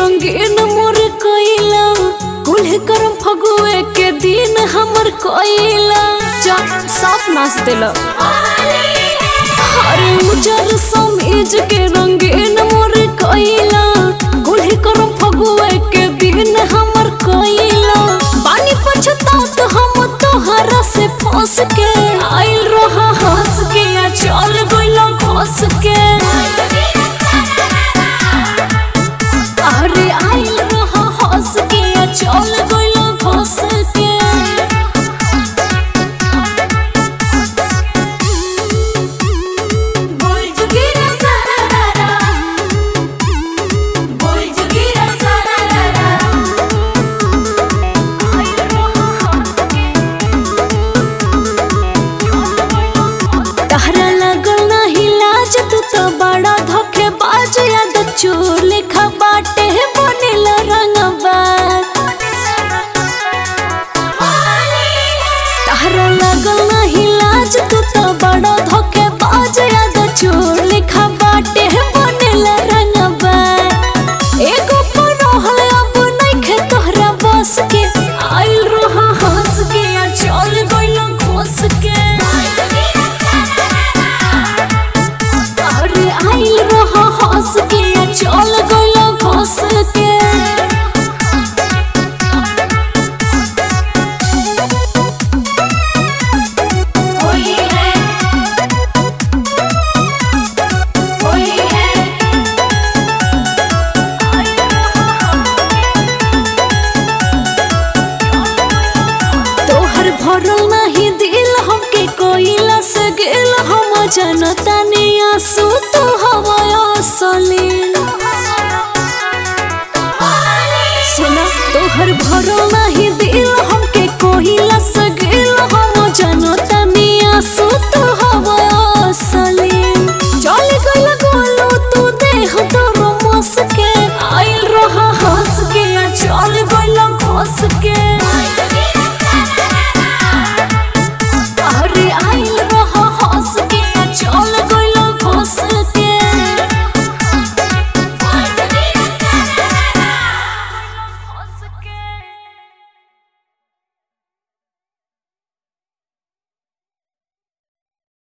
रंगीन मोर कोइला कुल्हे करम फगुए के दिन हमर कोइला जा साफ नाच देला हरे उजर समीज के रंगीन मोर कोइला कुल्हे करम फगुए के दिन हमर कोइला बानी पछतात हम तोहरा से फंस के आइल रहा हंस के आ चल गइला घस के अरे आइल रहा हंस के आ चल गइला घस के बोल जुगीरा सारारा बोल जुगीरा सारारा तहरा लगल नाही लाज तू तो बड़ा धोखेबाज याद चोर लेखा बाटे बनेल रंगबाज तहरा लगल नाही लाज तू तो बड़ा धोखेबाज याद चोर लेखा बाटे बनेल रंगबाज एगो पर रहल अब नइखे तोहरा बस के आइल रहा हंस के आ चल गइल घोस के अरे आइल रहा हंस के आ चल गइल घोस के होली है होली है तोहर भरल नहीं दिल हमके कोइला से गेल हम जनता ने आंसू तो हवा असलील सुना तोहर भरल नहीं